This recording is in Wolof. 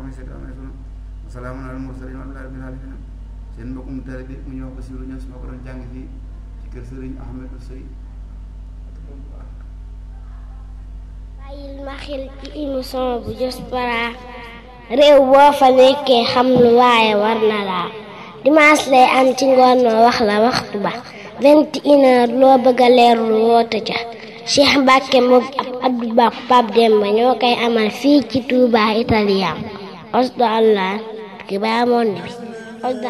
may seet amee sunu wasalaamun alal mursalin walhamdulillahi rabbil alamin seen mbokkum taalibe mu ñu wax ko siiru ños moo ko doon jàng fii ci kër sëriñ Ahmedou Sey bàyyil ma xel ci émission bu Diaspora réew boo fa nekkee xam lu waaye war na laa dimanche lay am ci ngoon noo wax la waxtu ba vingt et une heure loo bëgg a leerlu woote ca Cheikh Mbacke moom ab Abdou Ba Pape Demba ñoo koy amal fii ci Touba Italien osdo allah ki baa monde bi